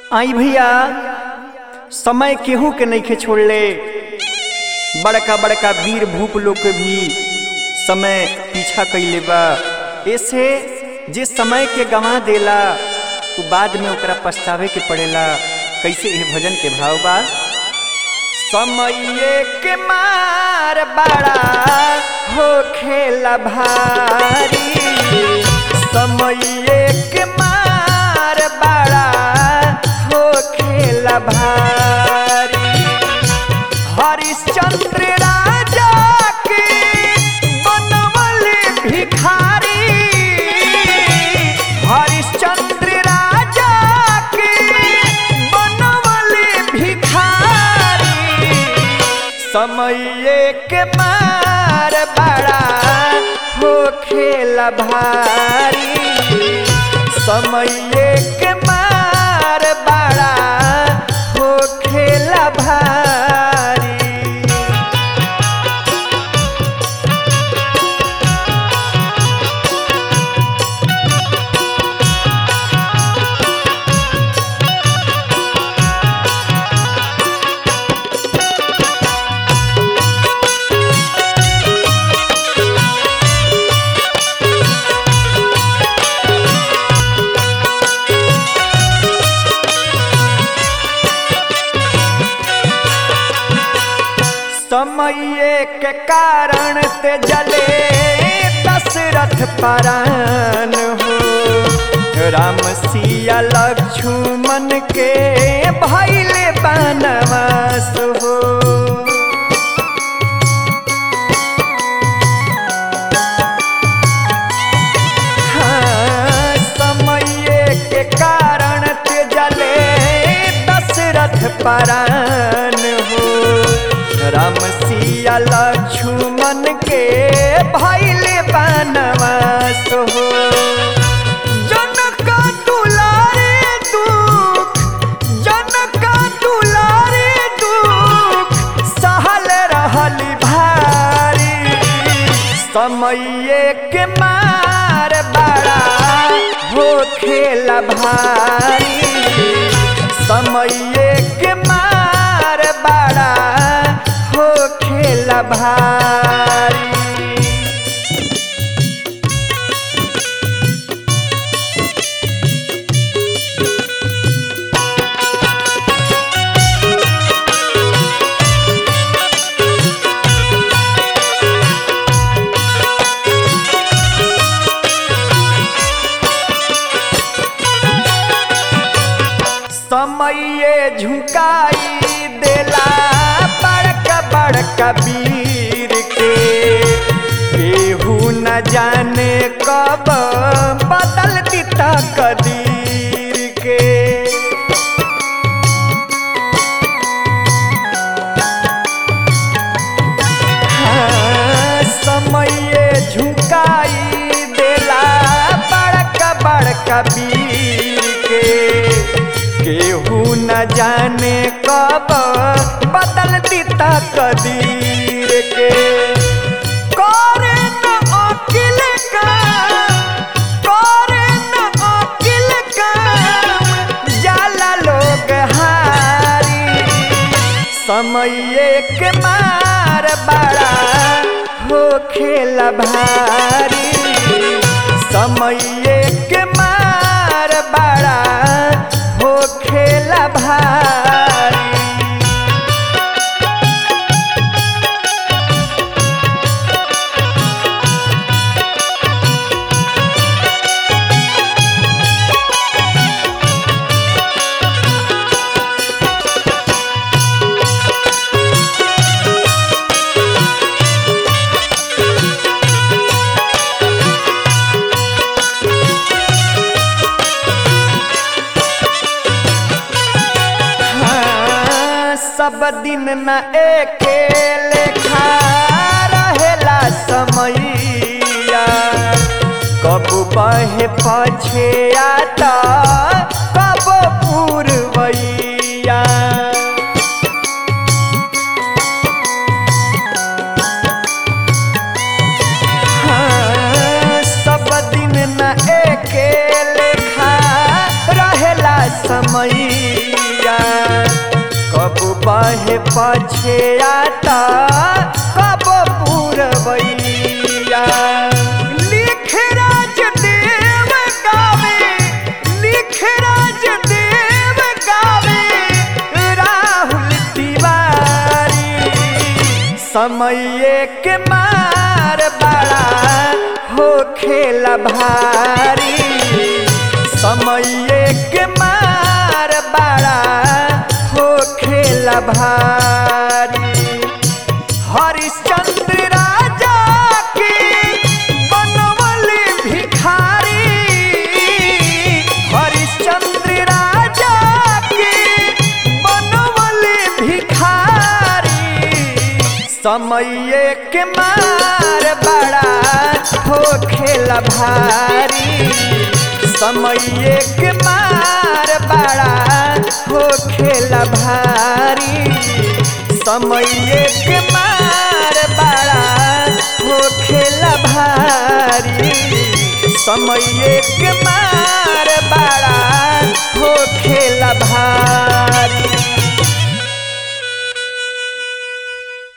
आई भैया समय केहू के नइखे छोड़ले बड़का बड़का वीर भूप लोग के भी समय पीछा कइले बा ऐसे जे समय के गंवा देला उ बाद में ओकरा पछतावे के पड़ेला कैसे यह भजन के भाव बा समय के मार बड़ा हो खेला भारी समय के मार बड़ा हो खेला भारी हरिश्चंद्र राजा के बनवल भिखारी हरिश्चंद्र राजा के बनवल भिखारी समय के मार बड़ा हो खेला भारी समय के मार बड़ा हो खेला भारी समय के कारण ते जले दशरथ परान हो राम सिया लक्ष्मण के भैले बनवास हो हाँ, समय के कारण ते जले दशरथ परान हो राम सिया लक्ष्मण के भैले बनवास हो जनक दुलारे दुख जनक दुलारे दुख सहल रहल भारी समय के मार बड़ा हो खेला भारी समय के मार बड़ा हो खेला भारी समय झुकाई देला बड़का बड़का वीर के केहू न जाने कब बदल दिता कदीर के हाँ, समय झुकाई देला बड़का बड़का वीर के केहू न जाने कब बदल दिता कदीर के करे न अकिल काम करे न अकिल काम जाला लोग हारी समय के मार बड़ा हो खेला भारी समय के मार बड़ा हो खेला भारी हाँ, सब दिन न एके लेखा रहेला समैया कब बहे पछे आता कब पूर्वैया हाँ, सब दिन न एके लेखा रहेला समय पछेयाता कब पूरबैया लिख राज देव गावे लिख राज देव गावे राहुल तिवारी समय के मार बड़ा हो खेला भारी समय के मार बड़ा हो खेला भारी हरिश्चंद्र राजा के बनवल भिखारी हरिश्चंद्र राजा के बनवल भिखारी समय के मार बड़ा हो खेला भारी समय के मार बड़ा हो खेला भारी समय के मार बड़ा हो खेला भारी समय के मार बड़ा हो खेला भारी